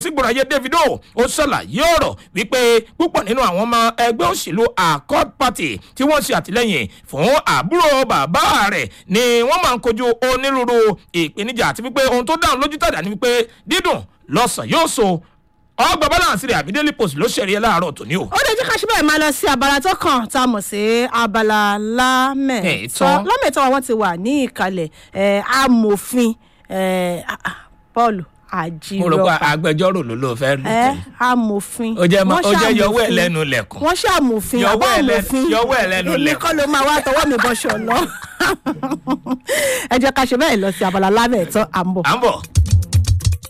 sígbòrò ayé davido ó ṣàlàyé ọ̀rọ̀ wípé púpọ̀ nínú àwọn ọmọ ẹgbẹ́ òṣèlú accord party tí wọ́n ṣe àtìlẹ́yìn fún àbúrò bàbá rẹ̀ ni wọ́n máa ń kojú onírúurú ìpèníjà àti wípé ohun tó dáhùn lójú tàdá ni wípé dídùn lọ́sàn yóò so ọgbà balance rẹ̀ àbí daily post ló ṣẹ̀rí ẹ láàárọ̀ tòní o. ó lè jẹ́ ká ṣe bẹ́ẹ̀ máa lọ sí abala tó kàn tá a mọ̀ sí abala lámẹ̀tọ́ Ẹ̀tọ́. lámẹ̀tọ́ wọn ti wà ní ìkàlẹ̀ ẹ̀, amòfin ẹ̀, ah, ah, paul mo rò pé àjírọ̀pá agbẹjọ́rò ló ló fẹ́ lù ẹ tẹ̀. amòfin ó jẹ́ Wọ́n ó jẹ́ yọwọ́ ẹ̀ ṣàmòfin. lẹ́nu lẹ̀kùn. wọ́n ṣàmòfin Yọwọ́ àbọ̀ ẹ̀ lẹ́nu- àmòfin yọwọ́ ẹ̀ lẹ́nu èmi lẹ̀kùn. kọ́ ló máa wá tọwọ́ mi bọ́ṣọ lọ ẹ jẹ́ ká ṣe bẹ́ẹ̀ lọ sí abala lámẹ̀tọ́ à ń bọ̀. à ń bọ̀.